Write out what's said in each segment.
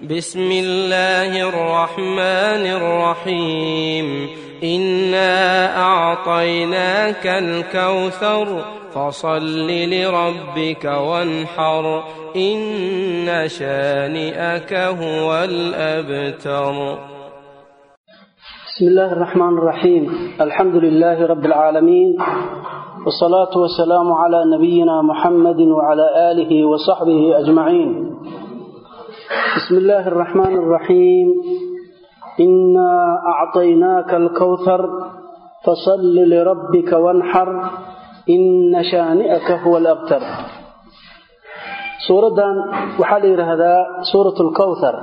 بسم الله الرحمن الرحيم إنا أعطيناك الكوثر فصل لربك وانحر إن شانئك هو الأبتر بسم الله الرحمن الرحيم الحمد لله رب العالمين والصلاة والسلام على نبينا محمد وعلى آله وصحبه أجمعين بسم الله الرحمن الرحيم إنا أعطيناك الكوثر فصل لربك وانحر إن شانئك هو الأبتر سورة وحال هذا سورة الكوثر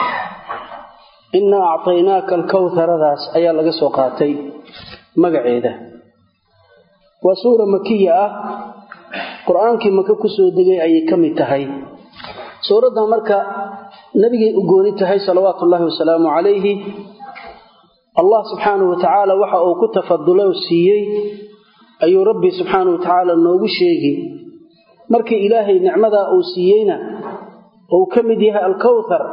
إنا أعطيناك الكوثر ذاس أيا لغا سوقاتي مقعيدة وسورة مكية قرآن كي مكة كسو دقي أي كم تهي سورة مركة nabigay u gooni tahay salawaatu ullaahi wasalaamu calayhi allah subxaanahu watacaala waxa uu ku tafadulay oo siiyey ayuu rabbi subxaanahu watacaala noogu sheegi markii ilaahay nicmadaa uu siiyeyna uu ka mid yahay alkowthar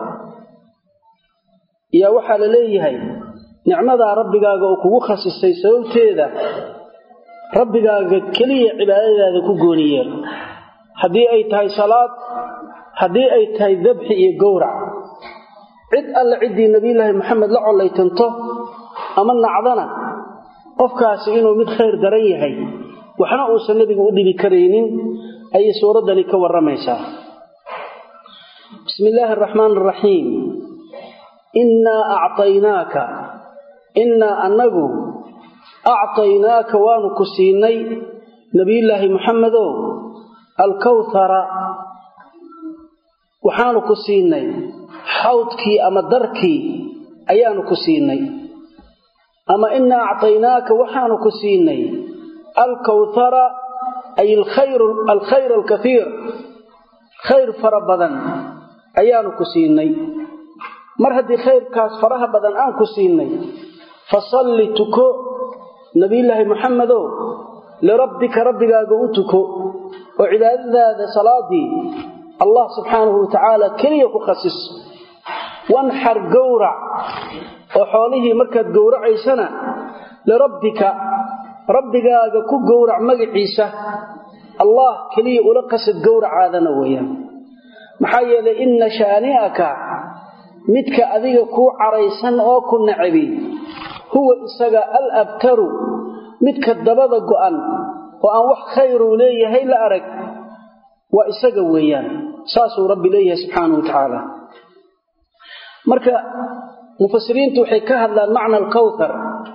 yaa waxaa la leeyahay nicmadaa rabbigaaga uu kugu khasisay sababteeda rabbigaaga keliya cibaadadaada ku gooni yeel haddii ay tahay salaad haddii ay tahay dabxi iyo gowrac cid alle ciddii nebiyulaahi maxamed la collaytanto ama nacdana qofkaasi inuu mid khayr daran yahay waxna uusan nebigu u dhibi karaynin ayay suuraddani ka warramaysaa bismi illaahi araxmaan araxiim innaa actaynaaka innaa annagu actaynaaka waanu ku siinay nebiyullaahi muxamedow alkowthara waxaanu ku siinay xawdkii ama darkii ayaanu ku siinay ama inaa acطaynaaka waxaanu ku siinay alkowthara ay alkhayr alkaiir khayr fara badan ayaanu ku siinay mar haddii khayrkaas faraha badan aan ku siinay fasalli tuko nabiyulaahi muxamedow lirabbika rabbigaaga u tuko oo cibaadadaada salaadii allah subxaanahu watacaala keliya ku khasis wanxar gowrac oo xoolihii markaad gowracaysana lirabbika rabbigaaga ku gowrac magaciisa allah keliya ula qasad gowracaadana weeyaan maxaa yeelay inna shaani'aka midka adiga kuu caraysan oo ku nacabi huwa isaga al abtaru midka dabada go'an oo aan wax khayruu leeyahay la arag waa isaga weeyaan saasuu rabbi leeyahay subxaanahu watacaala marka mufasiriintu waxay ka hadlaan macna alkowthar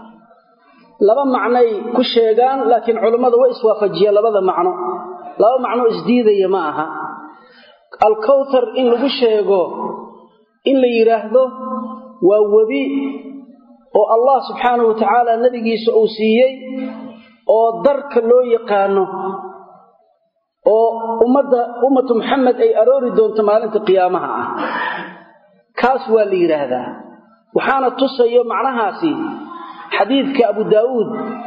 laba macnay ku sheegaan laakiin culummada way iswaafajiyaan labada macno laba macno isdiidaya ma aha alkowthar in lagu sheego in la yidhaahdo waa webi oo allah subxaanahu watacaala nebigiisa uu siiyey oo darka loo yaqaano oo ummadda ummatu maxamed ay aroori doonto maalinta qiyaamaha ah kaas waa la yidhaahdaa waxaana tusayo macnahaasi xadiidka abu daawuud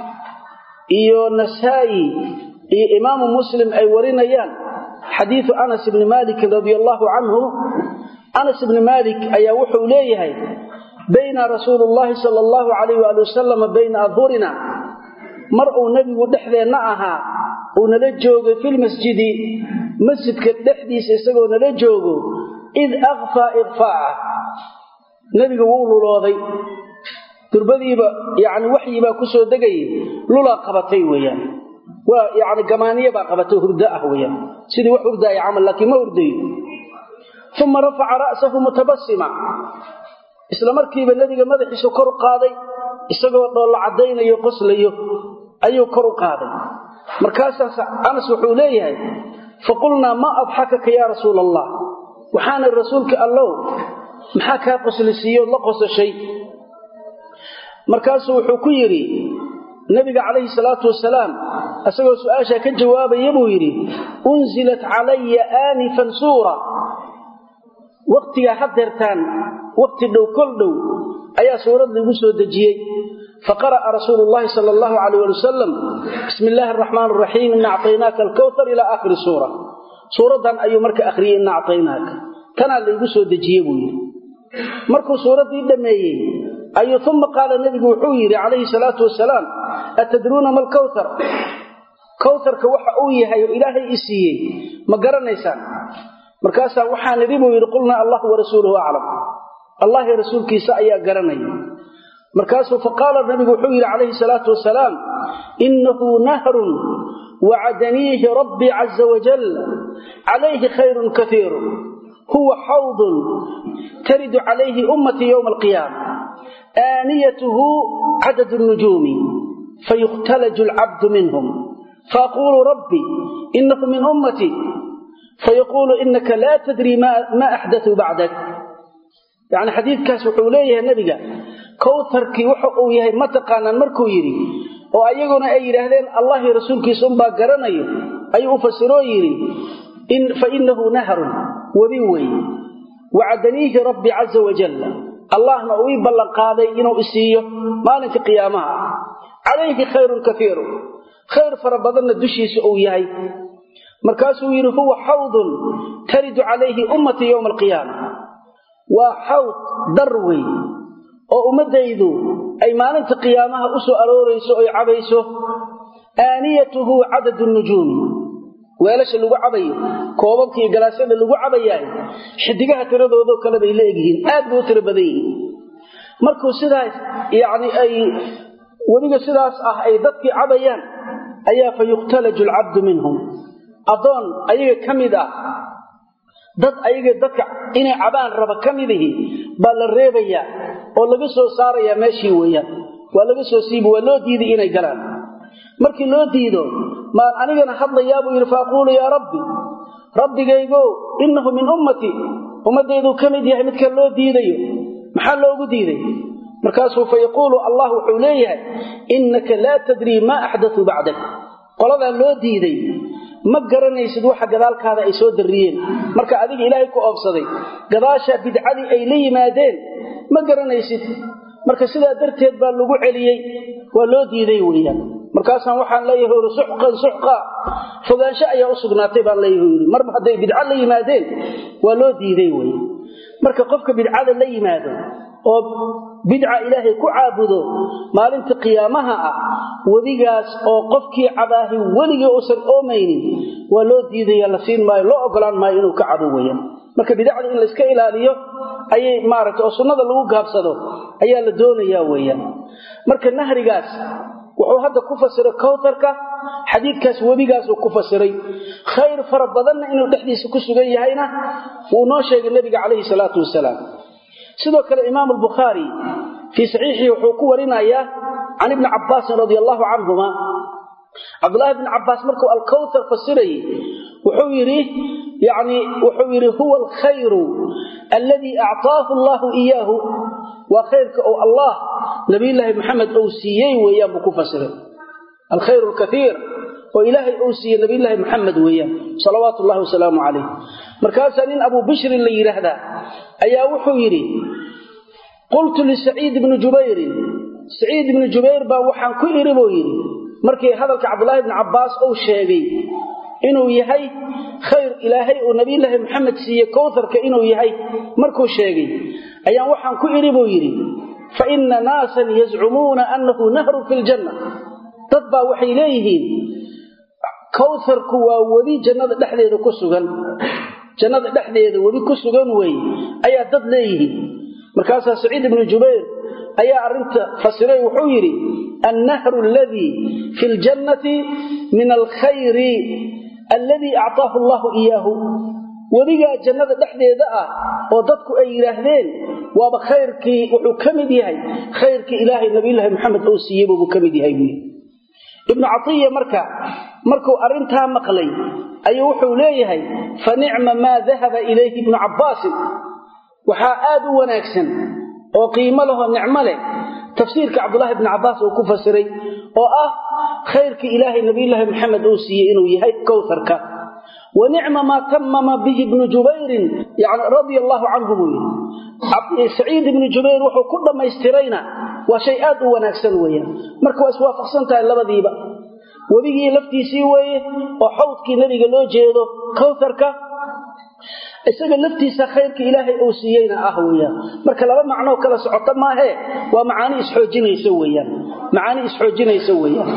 iyo nasaa'i iyo imaamu muslim ay warinayaan xadiidu anas ibni maalikin radia allaahu canhu anas ibni maalik ayaa wuxuu leeyahay bayna rasuulu llaahi sala allahu calayh waali wasalam bayna adhurina mar uu nebigu dhexdeenna ahaa uu nala joogay filmasjidi masjidka dhexdiisa isagoo nala joogo id akfaa ikfaaca nebigu wuu lulooday durbadiiba yani waxyibaa ku soo degayay lulaa qabatay weeyaan waa yani gamaaniya baa qabatay hurdo ah weeyaan sidii wax hurdaaya camal laakiin ma hurdayo uma rafaca ra'sahu mutabasima isla markiiba nebiga madaxiisu kor u qaaday isagoo dhoolla caddaynayo qoslayo ayuu kor u qaaday markaasaas anas wuxuu leeyahay faqulnaa maa adxakaka yaa rasuula allah waxaanay rasuulka allow maxaa kaa qoslisiiyood la qosashay markaasuu wuxuu ku yidhi nebiga calayhi salaatu wasalaam isagoo su-aashaa ka jawaabaya buu yidhi unzilat calaya aanifan suura wakhtigaa hadeertaan wakhti dhow kol dhow ayaa suurad liigu soo dejiyey faqara'a rasuulu llahi sala allahu calayh ali wasalam bismi illaahi araxmaan araxiim ina acطaynaaka alkowthar ilaa aakhiri suura suuraddan ayuu marka akhriyey ina acطaynaaka tanaa laygu soo dejiye buu yidhi markuu suuraddii dhammeeyey ayuu uma qaala nebigu wuxuu yidhi calayhi salaatu wasalaam atadruuna ma alkawthar kawtharka waxa uu yahay oo ilaahay i siiyey ma garanaysaan markaasaa waxaan idhi buu yidhi qulnaa allahu warasuuluhu aclam allahi rasuulkiisa ayaa garanaya markaasuu faqaala nabigu wuxuu yidhi calayhi salaatu wasalaam innahu nahrun wacadaniihi rabbii caza wajal calayhi khayrun kaiiru huwa xawdun taridu calayhi ummatii yowma alqiyaama aaniyatuhu cadad nujuumi fayukhtalaju alcabdu minhum faaqulu rabbi inahu min ummatii fayaquulu inaka laa tadrii ma axdatuu bacdak yacni xadiidkaas wuxuu leeyahay nebiga kawtarkii waxa uu yahay ma taqaanaan markuu yidhi oo ayaguna ay yidhaahdeen allahi rasuulkiisa unbaa garanayo ayuu u fasiroo yidhi fa innahu nahrun webi weeye wacadaniihi rabbi caza wajalla allahna uu ii ballanqaaday inuu isiiyo maalinka qiyaamaha ah calayhi khayrun kaiiru khayr fara badanna dushiisa uu yahay markaasuu yidhi huwa xawdun taridu calayhi ummatii yowma alqiyaama waa xawd dar wey oo ummaddaydu ay maalinta qiyaamaha u soo aroorayso oy cabayso aaniyatuhu cadadu nujuumi weelasha lagu cabayo koobabka iyo galaasyada lagu cabayaay xidigaha tiradoodoo kale bay la egyihiin aad bay u tiro badan yihiin markuu sidaas yacni ay weliga sidaas ah ay dadkii cabayaan ayaa fa yukhtalaju alcabdu minhum addoon ayaga ka mid ah dad ayaga dadka inay cabaan raba ka midihi baa la reebayaa oo laga soo saarayaa meeshii weeyaan waa laga soo siibi waa loo diiday inay galaan markii loo diido maan anigana hadlayaa buu yidhi faaquulu yaa rabbi rabbigaygo innahu min ummatii ummaddayduu ka mid yahay midkan loo diidayo maxaa loogu diiday markaasuu fa yaquulu allah wuxuu leeyahay innaka laa tadrii maa axdatuu bacdak qoladaa loo diiday ma garanaysid waxa gadaalkaada ay soo darriyeen marka adiga ilaahay ku oobsaday gadaasha bidcadii ay la yimaadeen ma garanaysid marka sidaa darteed baa lagu celiyey waa loo diiday weeyaan markaasaan waxaan leeyahay uri suxqan suxqa fogaansho ayaa u sugnaatay baan leeyahay yidhi marba hadday bidco la yimaadeen waa loo diiday weeye marka qofka bidcada la yimaado oo bidca ilaahay ku caabudo maalinta qiyaamaha ah wedigaas oo qofkii cabaahi weligii uusan oomaynin waa loo diidaya la siin maayo loo ogolaan maayo inuu ka cabo weyaan marka bidacda in layska ilaaliyo ayay maaragta oo sunnada lagu gaabsado ayaa la doonayaa weeyaan marka nahrigaas wuxuu hadda ku fasiray kawtarka xadiidkaas webigaasuu ku fasiray khayr fara badanna inuu dhexdiisa ku sugan yahayna wuu noo sheegay nebiga calayhi salaatu wasalaam sidoo kale imaamu albukhaari fii saxiixihi wuxuu ku warinayaa can ibni cabbaasin radia allahu canhuma cabdullaahi bni cabbaas markuu alkawtar fasirayey wuxuu yidhi yani wuxuu yidhi huwa alkhayru alladii actaahu allahu iyaahu waa khayrka oo allah nabiyulaahi maxamed ou siiyey weeyaan buu ku fasiray alkhayru alkaiir oo ilaahay uu siiyey nabiyulaahi maxamed weeyaan salawaatu ullahi wasalaamu calayh markaasaa nin abuu bishrin la yidhaahdaa ayaa wuxuu yidhi qultu lisaciid ibni jubayrin saciid ibni jubayr baa waxaan ku idhi buu yidhi markii hadalka cabdulaahi bni cabbaas uu sheegay inuu yahay khayr ilaahay uu nabiyulaahi maxamed siiye kowtarka inuu yahay markuu sheegay ayaan waxaan ku idhi buu yidhi fa inna naasan yazcumuuna annahu nahrun fi ljanna dad baa waxay leeyihiin kowtarku waa webi jannada dhexdeeda ku sugan jannada dhexdeeda webi ku sugan weeye ayaa dad leeyihiin markaasaa saciid ibnu jubayr ayaa arrinta fasiray wuxuu yidhi annahru aladii fi ljannati min alkhayri alladii actaahu allahu iyaahu webigaa jannada dhexdeeda ah oo dadku ay yidhaahdeen waaba khayrkii wuxuu ka mid yahay khayrkii ilaahay nabiyulaahi maxamed uu siiyey buubuu ka mid yahay buui ibnu catiya marka markuu arrintaa maqlay ayuu wuxuu leeyahay fa nicma maa dahaba ilayhi ibnu cabbaasin waxaa aad u wanaagsan oo qiimo lahoo nicmo leh tafsiirka cabdulaahi ibni cabbaas uu ku fasiray oo ah khayrkii ilaahay nabiyulaahi maxamed uu siiyey inuu yahay kowtarka wa nicma maa tamama bihi ibnu jubayrin yani radia allaahu canhu buu yidhi saciid ibnu jubayr wuxuu ku dhammaystirayna waa shay aad u wanaagsan weeyaan marka waa iswaafaqsan tahay labadiiba webigii laftiisii weeye oo xawdkii nebiga loo jeedo kowtarka isaga laftiisa khayrka ilaahay uu siiyeyna ah weeyaan marka laba macnoo kala socota maahee waa macaani isxoojinaysa weeyaan macaani isxoojinaysa weeyaan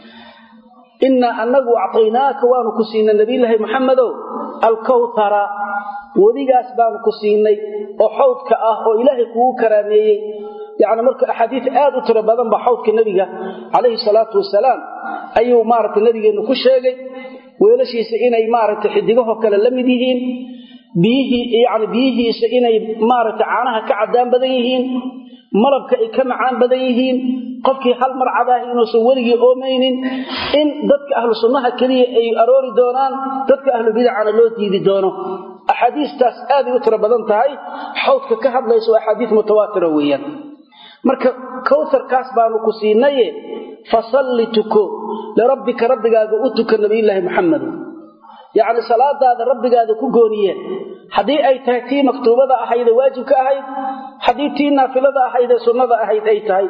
innaa annagu acطaynaaka waanu ku siinay nabiyulaahi maxamedow alkawthara wadigaas baanu ku siinay oo xawdka ah oo ilaahay kugu karaameeyey yacni marka axaadiid aad u tiro badan baa xawdka nebiga calayhi salaatu wasalaam ayuu maaragtay nabigeennu ku sheegay weelashiisa inay maaragtay xidigahoo kale la mid yihiin biyihii yani biyihiisa inay maaragtay caanaha ka caddaan badan yihiin malabka ay ka macaan badan yihiin qofkii hal mar cadaahi inuusan weligii oomaynin in dadka ahlu sunnaha keliya ay aroori doonaan dadka ahlu bidacana loo diidi doono axaadiistaas aaday u tiro badan tahay xawdka ka hadlaysa waa axaadiis mutawaatira weeyaan marka kawtarkaas baanu ku siinaye fasalli tuko lirabbika rabbigaaga u tuka nabiyulaahi maxamed yacni salaadaada rabbigaada ku gooniyeen haddii ay tahay tii maktuubada ahaydee waajibka ahayd haddii tii naafilada ahaydee sunnada ahayd ay tahay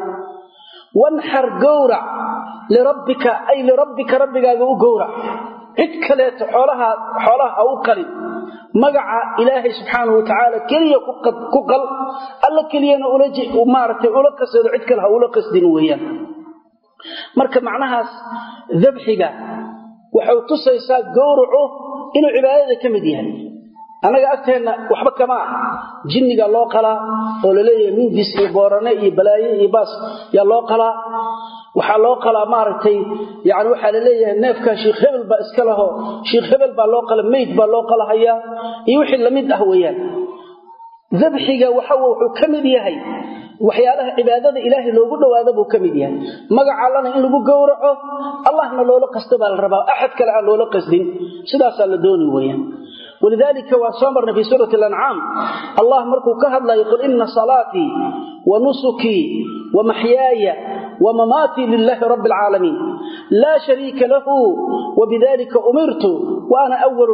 wanxar gowrac lirabbika ay lirabbika rabbigaaga u gowrac cid kaleeto xoolaha xoolaha ha u qalin magaca ilaahay subxaanahu watacaala keliya ku qal alla keliyana maaragtay ula qasado cid kale ha ula qasdin weeyaan marka macnahaas dabxiga waxay tusaysaa gowracu inuu cibaadada ka mid yahay annaga agteenna waxba kama ah jinniga loo qalaa oo laleeyahay mindis iyo boorane iyo balaaye iyo baas yaa loo qalaa waxaa loo qalaa maaragtay yani waxaa la leeyahay neefkaa sheikh hebel baa iska laho sheikh hebel baa loo qala meyd baa loo qalahayaa iyo wixii lamid ah weeyaan dabxiga waxa wuxuu ka mid yahay waxyaalaha cibaadada ilaahay loogu dhowaado buu ka mid yahay magaca allana in lagu gowraco allahna loola qasto baa la rabaa axad kale aan loola qasdin sidaasaa la dooni weeyaan walidaalika waa soo marnay fii suurati alancaam allah markuu ka hadlayo qul ina salaatii wa nusukii wa maxyaaya wa mamaatii lilaahi rabbi alcaalamiin laa shariika lahu wabidalika umirtu wa ana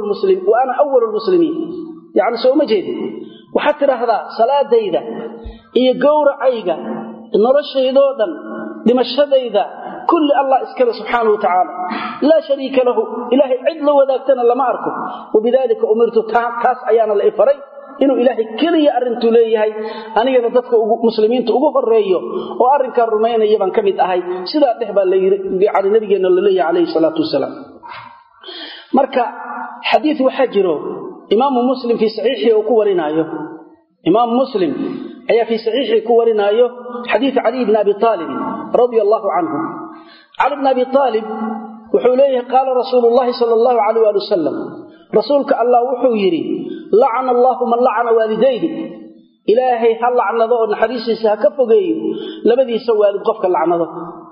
awalu lmuslimiin yacni soo uma jeedin waxaad tidhaahdaa salaadayda iyo gowracayga noloshaydoo dhan dhimashadayda kulli allah iskale subxaana wa tacaala laa shariika lahu ilaahay cid la wadaagtana lama arko wabidaalika umirtu kaas ayaana la ifaray inuu ilaahay keliya arrintuu leeyahay anigana dadka muslimiinta ugu horeeyo oo arrinkaa rumaynaya baan ka mid ahay sidaa dheh baa yani nabigeenna la leeyahay calayhi salaatu wasalaam marka xadiid waxaa jiro imaamu muslim fii saxiixii uu ku warinaayo imaamu muslim ayaa fii saxiixii ku warinaayo xadiid caliy bni abi aalibin radia allahu canhu cali bni abi aalib wuxuu leeyahay qaala rasuulu llahi sala allahu calayh waali wasalam rasuulka allah wuxuu yidhi lacana allaahu man lacana waalidayhi ilaahay ha lacnado oo naxariistiisa ha ka fogeeyo labadiisa waalid qofka lacnado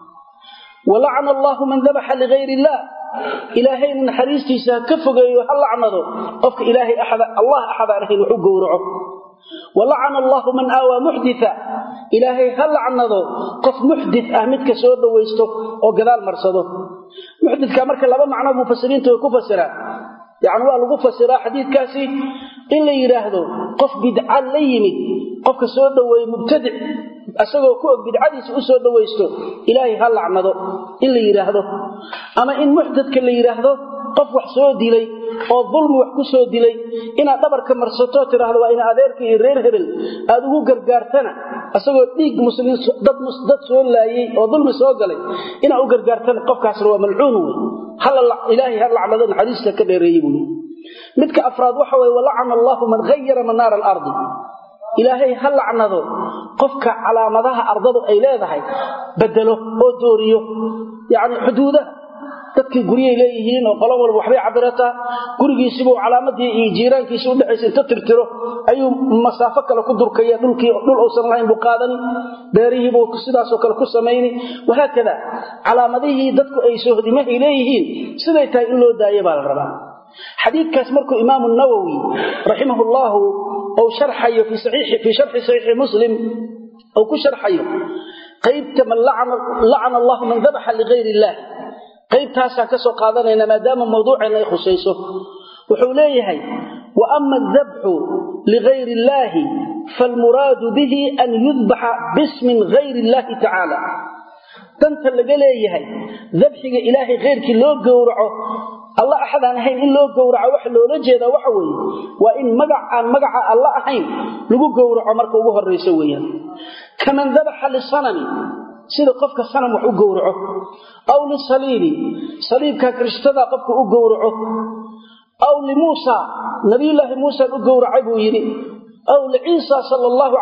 wa lacana allaahu man dabaxa ligayr illaah ilaahayna naxariistiisa ha ka fogeeyo ha lacnado qofka ilaahay allah axadaan ahayn wax u gowraco wa lacana allaahu man aawaa muxdita ilaahay ha lacnado qof muxdit ah midka soo dhowaysto oo gadaal marsado muxdidka marka laba macno mufasiriintu way ku fasiraan yacni waa lagu fasiraa xadiidkaasi in la yidhaahdo qof bidca la yimid qofka soo dhoweeye mubtadic isagoo ku og bidcadiisa u soo dhowaysto ilaahay ha lacnado in la yidhaahdo ama in muxdadka la yidhaahdo qof wax soo dilay oo dulmi wax ku soo dilay inaad dhabarka marsatoo tidhaahdo waa ina adeerka iyo reer hebel aad ugu gargaartana isagoo dhiig muslimiin dad soo laayey oo dulmi soo galay inaad u gargaartana qofkaasna waa malcuun wey ilaahay ha lacnado naxariista ka dheereeye buui midka afraad waxa weye walacana allaahu man hayara manaara alardi ilaahay ha lacnado qofka calaamadaha ardadu ay leedahay bedelo oo dooriyo yacni xuduudaha dadkii guryay leeyihiin oo qolo walba waxbay cabirataa gurigiisibuu calaamadii iyo jiiraankiisi udhexaysa inta tirtiro ayuu masaafo kale ku durkaya dhulkii dhul uusan lahayn buu qaadani beerihiibuu sidaasoo kale ku samayni wahaakada calaamadihii dadku ay soohdimahay leeyihiin siday tahay in loo daayo baa la rabaa xadiidkaas markuu imaamu nawowi raximah llaahu ou sharxayo fii sharxi saxiixi muslim ou ku sharxayo qaybta man lacana allahu man dabaxa ligayr illaah qaybtaasaan ka soo qaadanayna maadaama mawduuceena ay khusayso wuxuu leeyahay wa ama adabxu ligayr illaahi faalmuraadu bihi an yudbaxa bismin gayr illaahi tacaala danta laga leeyahay dabxiga ilaahay khayrkii loo gowraco alla axad aan ahayn in loo gowraco waxa loola jeedaa waxa weeye waa in magac aan magaca alla ahayn lagu gowraco marka ugu horrayso weeyaan kaman dabaxa lisanami sida qofka sanam wax u gowraco aw lisaliibi saliibka kirishtada qofka u gowraco aw limuusa nabiyullaahi muusaan u gowracay buu yidhi aw liciisa sala allahu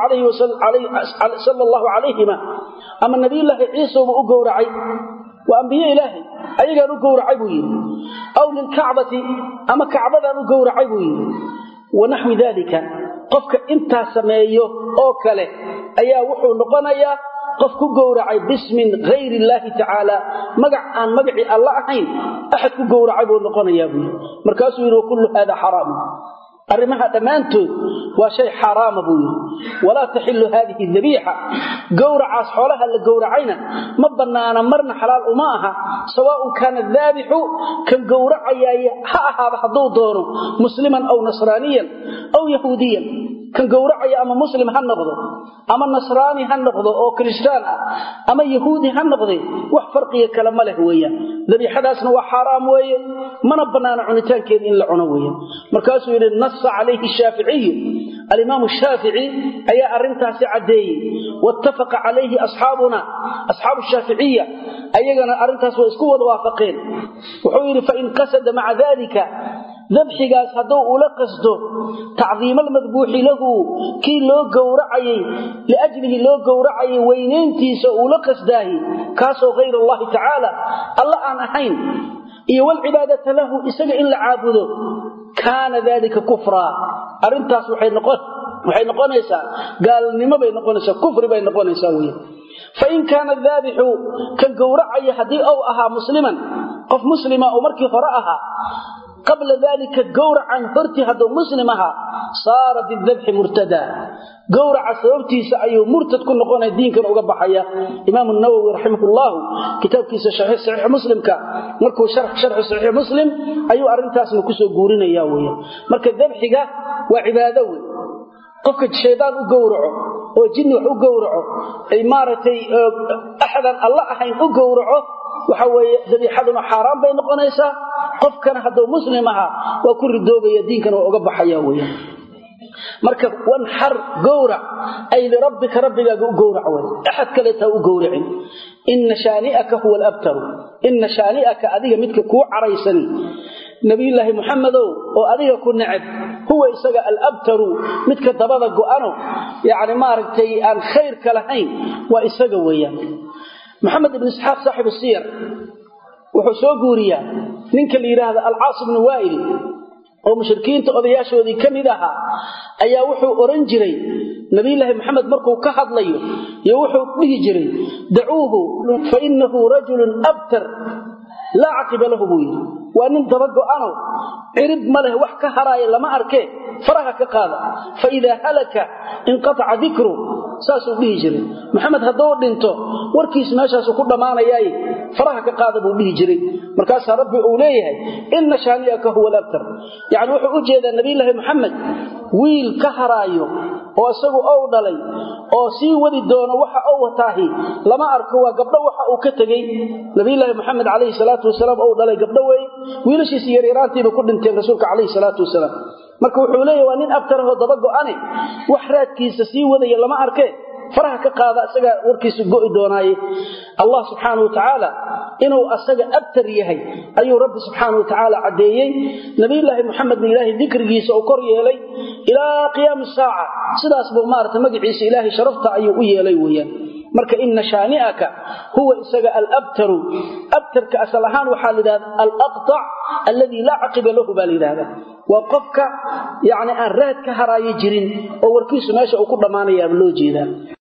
calayhima ama nabiyullaahi ciisauba u gowracay waa ambiye ilaahay ayagaan u gowracay buu yidhi aw lilkacbati ama kacbadaan u gowracay buu yidhi wanaxwi daalika qofka intaa sameeyo oo kale ayaa wuxuu noqonayaa qof ku gowracay bismin hayr illaahi tacaala magac aan magacii alla ahayn axad ku gowracay buu noqonayaa buu yidhi markaasuu yidhi wakullu haada xaraamu arrimaha dhammaantood waa shay xaaraama buu yidhi walaa taxilu haadihi dabiixa gowracaas xoolaha la gowracayna ma bannaana marna xalaal uma aha sawaaun kaana daabixu kan gowracayaay ha ahaaba hadduu doono musliman aw nasraaniyan aw yahuudiyan kan gowracaya ama muslim ha noqdo ama nasraani ha noqdo oo kiristaan ah ama yahuudi ha noqde wax farqiga kale ma leh weeyaan dabiixadaasna waa xaaraam weeye mana bannaana cunitaankeeda in la cuno weeyaan markaasuu yidhi nasa calayhi shaaficiyu alimaamu shaafici ayaa arrintaasi caddeeyey wattafaqa calayhi asxaabuna asxaabu shaaficiya ayagana arrintaas way isku wada waafaqeen wuxuu yidhi fain qasada maca dalika dabxigaas hadduu ula qasdo tacdiimalmadbuuxi lahu kii loo gowracayey liajlihi loo gowracayay weynayntiisa uula qasdaahi kaasoo hayr allahi tacaala alla aan ahayn iyo walcibaadata lahu isaga in la caabudo kaana dalika kufraa arrintaas waxay noqonaysaa gaalnimo bay noqonaysaa kufri bay noqonaysaa wey fain kaana daabixu kan gowracaya haddii ou ahaa musliman qof muslima oo markii hore ahaa qabla dalika gowracan hortii hadduu muslim ahaa saara bidabxi murtada gowraca sababtiisa ayuu murtad ku noqonaya diinkan uga baxaya imaam nawowi raximah llahu kitaabkiisa saxiix muslimka markuu sharxi saxiix muslim ayuu arrintaasna kusoo guurinaya weya marka dabxiga waa cibaado wey qofka shaydaan u gowraco oo jinni wax u gowraco ay maaragtay axadaan alla ahayn u gowraco waxa weeye dabiixaduna xaaraan bay noqonaysaa qofkana hadduu muslim ahaa waa ku ridoobaya diinkana waa uga baxaya weya marka wanxar gowrac ay lirabbika rabbigaaga u gowrac wey axad kaleetaa u gowracin ina shaani'aka huwa alabtaru ina shaani'aka adiga midka kuu caraysani nabiyulaahi muxamedow oo adiga ku neceb huwa isaga alabtaru midka dabada go'ano yani maaragtay aan khayrka lahayn waa isaga weeyaan maxamed ibn isxaaq saaxibu siyar wuxuu soo guuriyaa ninka la yidhaahda alcaas ibnu waa'il oo mushrikiinta odayaashoodii ka mid ahaa ayaa wuxuu odhan jiray nabiyulaahi maxamed markuu ka hadlayo iyo wuxuu dhihi jiray dacuuhu fa inahu rajulun abtar laa caqiba lahu buu yidhi waa nin daba go'ano cirib ma leh wax ka haraaya lama arkee faraha ka qaada fa idaa halaka inqataca dikru saasuu dhihi jiray maxamed hadduu dhinto warkiis meeshaasu ku dhammaanayaaye faraha ka qaada buu dhihi jiray markaasaa rabbi uu leeyahay inna shaani'aka huwa alabtar yacni wuxuu u jeedaa nabiyulaahi maxamed wiil ka haraayo oo isagu ou dhalay oo sii wadi doono waxa ou wataahi lama arko waa gabdho waxa uu ka tegey nabiyulaahi maxamed calayhi salaatu wasalaam ou dhalay gabdho wey wiilashiisi yaryaraantiiba ku dhinteen rasuulka calayhi salaatu wasalaam marka wuxuu leeyahy waa nin abtarahoo daba go'ane wax raadkiisa sii wadaya lama arkee faraha ka qaada isagaa warkiisu go'i doonaaye allah subxaanau watacaala inuu asaga abtar yahay ayuu rabbi subxaana wa tacaala caddeeyey nabiyulaahi muxamedna ilaahay dikrigiisa uu kor yeelay ilaa qiyaami saaca sidaas buu maarata magaciisa ilaahay sharafta ayuu u yeelay weeyaan marka ina shaani'aka huwa isaga alabtaru abtarka asal ahaan waxaa layidhahda alaqtac alladii laa caqiba lahu baa layidhahda waa qofka yani aan raad ka haraayo jirin oo warkiisu meesha uu ku dhammaanayaaba loo jeedaa